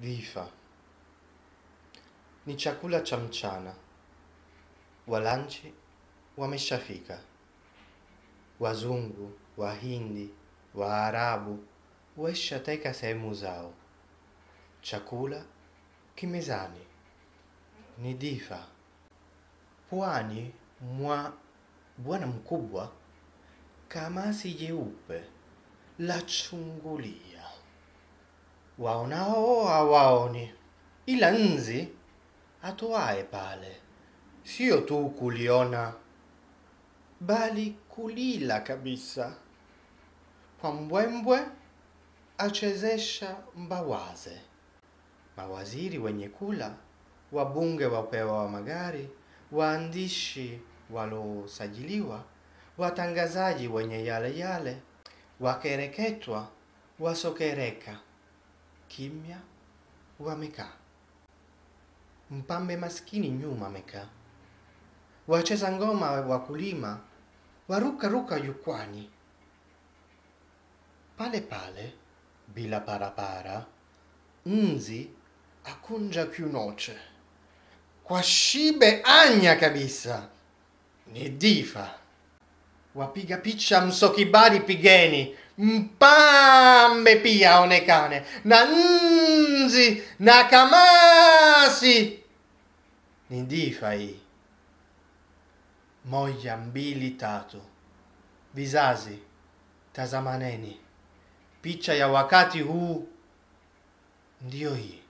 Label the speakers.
Speaker 1: Dhifa ni chakula cha mchana. Walanchi wameshafika. Wazungu, Wahindi, Waarabu waishateka sehemu zao. Chakula kimezani ni dhifa. Pwani mwa bwana mkubwa, kamasi jeupe la chungulia. Waonao hawaoni, ila nzi atoaye pale sio tu kuliona, bali kulila kabisa. Kwa mbwembwe achezesha mbawaze. Mawaziri wenye kula, wabunge wapewa magari, waandishi walosajiliwa, watangazaji wenye yale yale, wakereketwa, wasokereka, kimya wamekaa. Mpambe maskini nyuma amekaa. Wacheza ngoma wakulima, waruka ruka jukwani. Pale pale, bila parapara, nzi akunja kiunoche. Kwa shibe anya kabisa. Ni dhifa. Wapiga picha msokibari pigeni, mpambe pia aonekane, na nzi na kamasi. Ni dhifa hii. Moja, mbili, tatu. Vizazi, tazamaneni. Picha ya wakati huu ndiyo hii.